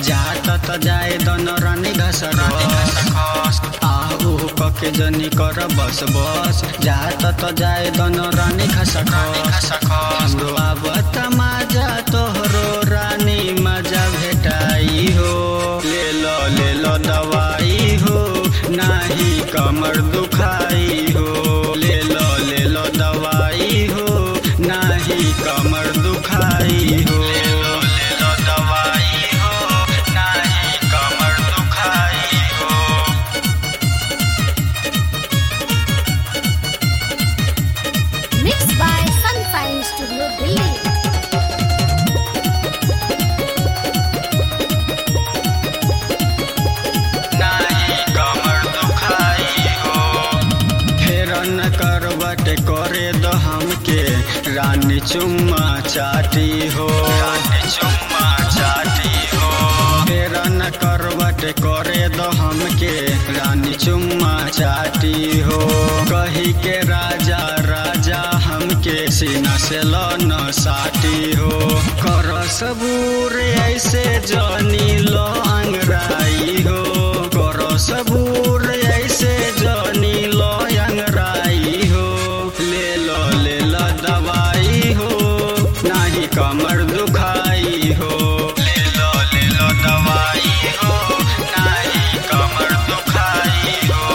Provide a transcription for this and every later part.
जात त जाए दन रानी घस आहू कके जनी कर बस बस जात त जाए दन रानी घस हमरो आवत माजा तोहरो रानी मजा भेटाई हो ले लो ले लो दवाई हो नाही कमर दुखाई हो ले लो ले लो दवाई हो नाही कमर दुखाई हो ले लो ले लो दवाई हो नाही कमर दुखाई हो Mixed by Sunshine Studio Delhi. नाही कमर दुखाई हो फेर न करवट करे दो हमके रानी चुम्मा चाटी हो रानी चुम्मा चाटी हो फेर न करवट करे दो हमके रानी चुम्मा चाटी हो कही के राजा राजा हमके सीना से लो न साटी हो कर सबूर ऐसे जनी लो अंगराई हो कर सबूर ऐसे जनी लो अंगराई हो ले लो ले लो दवाई हो नाही कमर दुखाई हो ले लो ले लो दवाई हो नाही कमर दुखाई हो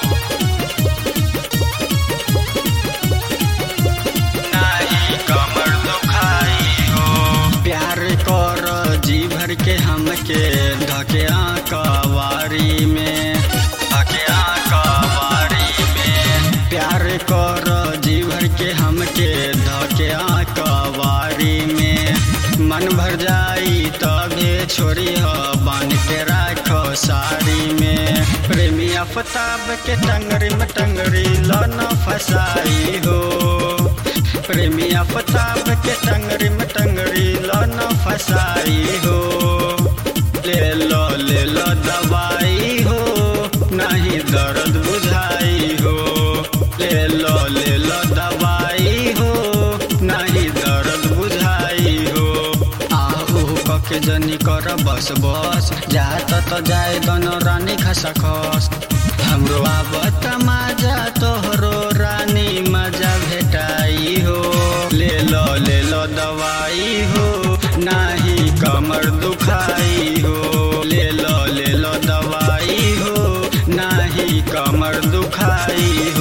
नाही कमर दुखाई हो प्यार कर जी भर के हमके धके कवारी में धके कवारी में प्यार कर जी भर के हमके धके कवारी में मन भर जाई तबे छोरी हो बन के राखो साड़ी में प्रेमी अफताब के टंगरी में टंगरी लन फसाई हो प्रेमी अफताब के टंगरी में टंगरी लन फसाई हो ले लो ले लो दवाई हो नहीं दर्द बुझाई हो ले लो ले लो दवाई हो नहीं दर्द बुझाई हो आहू कके जनी कर बस बस जात त जाए दन रानी खस खस हाम्रो आवत माजा तोहरो रानी मजा भेटाई हो ले लो ले लो दवाई हो नाही कमर दुखाई हो ले लो ले लो दवाई हो नाही कमर दुखाई हो